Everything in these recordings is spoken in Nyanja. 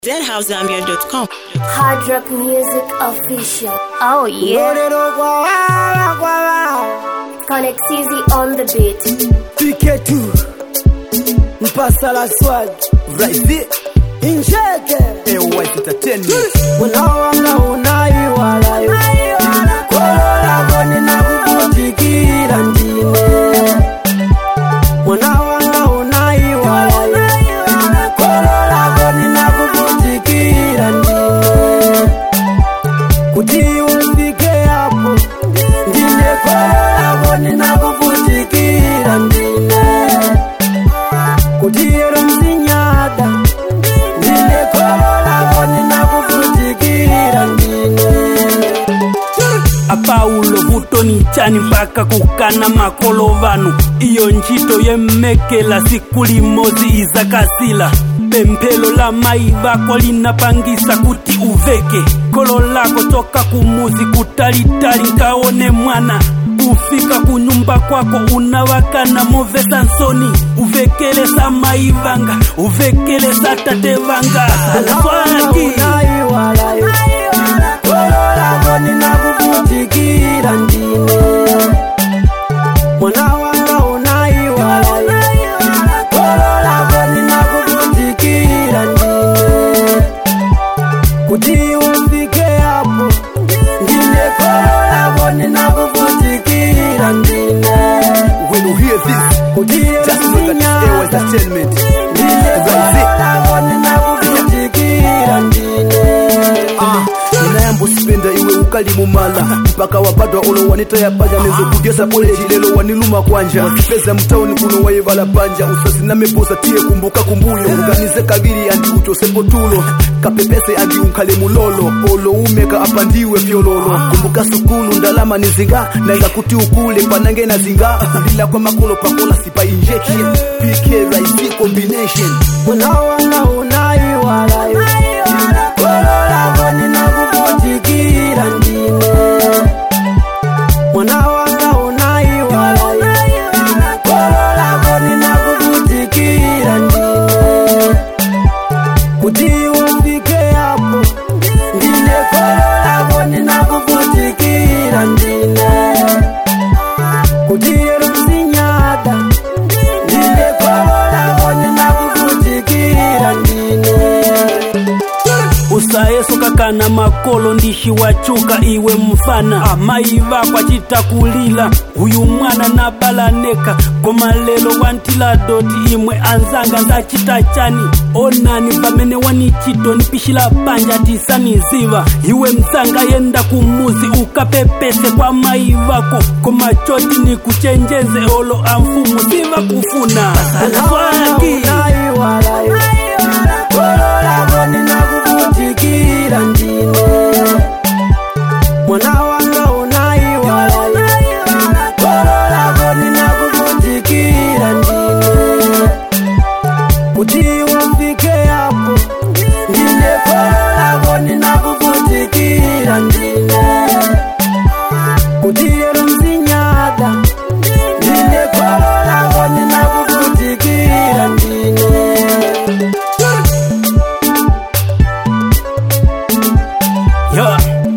zhousegambia.com. Hard Rock Music Official. Oh yeah. Gorero kwa wala kwa wala Connect Easy on the beat. Pike tu Mpasa la swag Right Injeke AOY Entertainment Unawanga unai wala yo Kolola goni na kukutikira ndine Unawanga unai wala yo Kolola goni na kukutikira ndine Kuti ufike hapo Ndine kolola goni na kukutikira ndine Kuti ero msinyada Ndine kolola goni na kukutikira ndine apaulo vutoni chani mpaka kukana makolo vanu iyo ntchito yemmekela siku limozi izakasila pemphelo la mayi vako linapangisa kuti uveke kholo lako toka kumuzi kutalitali nkaone mwana kufika kunyumba kwako unawakana movesa nsoni uvekelesa mayi vanga uvekelesa tate vanga swaki unaiwalayo kololagoni nakukutikira ndine mwana wanga unaiwalayo kololagoni nakukutikira ndine kuti ufike hapo ndine kololagoni nakukutikira ndine When you hear this kuti Just know that it's AOY esinyata Entertainment ndinekolagoninakukutikira ndine Ah, ninayamba usipenda iwe ukalimumala mpaka wapadwa ulo wanitayapaja nezokugesa koleji lelo waniluma kwanja wasipeza mtauni kuno waivala panja usazinamebosa tiye kumbuka kumbuyo uganize kabiri andi uchosepo tulo kapepese andi unkhale mulolo olo umeka apandiwe fyololo kumbuka sukulu ndalama nizinga naila kuti ukule panange na zinga lila kwa makolo pakola sipa injection pk rise combination unawanga unaiwalayo kololagoninakukutikira ndine mwana wanga unaiwalayo kololagoninakukutikira ndine kuti ufike hapo ndine kololagoninakukutikira ndine kuti ero msinyada ndine kololagoninakukutikira ndine usayeso kakana makolo ndishi wachuka iwe mfana amayi vako acitakulila uyu mwana nabalaneka koma lelo wantila doti imwe anzanga nzacita chani onani vamene wanicito nipishila panja tisaniziva iwe msanga yenda kumuzi ukapepese kwa mayi vako koma choti nikuchenjeze olo amfumu siva kufuna swaki unaiwalayo kololagoninakukutikira ndine mwana wanga unaiwalayo kololagoninakukutikira ndine kuti ufike hapo ndine kololagoninakukutikira ndine kuti ero msinyada ndine kololagoninakukutikira ndine Yeah.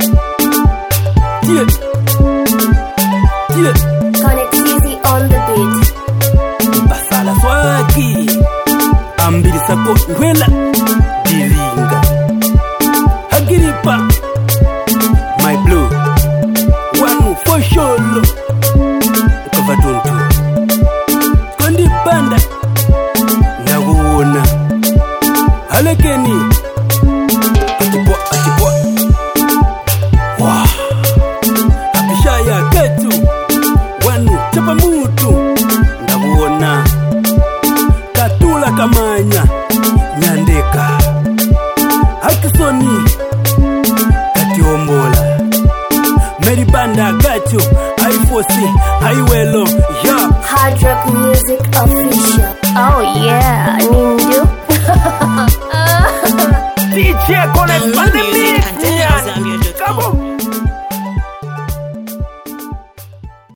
Yeah. Yeah. Connect Easy on the beat. basala swaki ambili sako ngwela dilinga hagiripa my blue wanu fosholo ukavatuntu kondipanda ndakuwona halekeni atipwa atipwa wa apishaya ketu wanu chapa mutu ndakuona katula kamanya nyandeka hakisoni katiombola meribanda gacho aifosi aiwelo ya Hard Rock Music Official. Oh yeah.